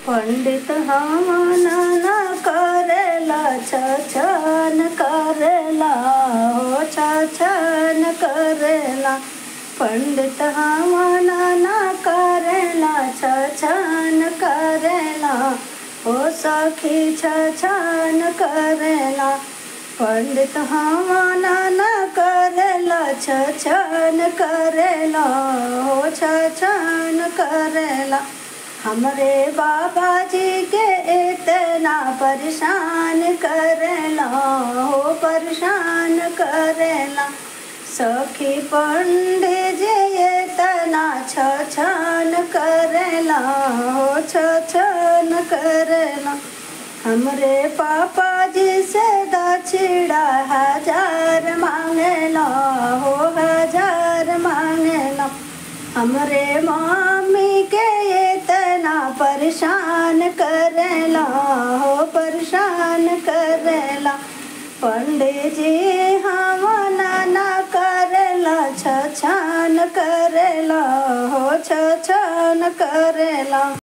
पंडित हमाना न करेला छछन करेला हो छछन करेला पंडित हमाना न करेला छछन करेला हो सखी छछन करेला पंडित हमाना न करेला छछन करेला हो छछन करेला हमरे बाबा जी के इतना परेशान करेला हो परेशान करेला सखी पंडित जी इतना छछन करेला हो छछन करेला हमरे पापा जी से दक्षिणा हजार मांगेला हो हजार मांगेला हमरे मम्मी के इतना परेशान करेला हो परेशान करेला पंडित जी हम ना करेला छछन करेला हो छछन करेला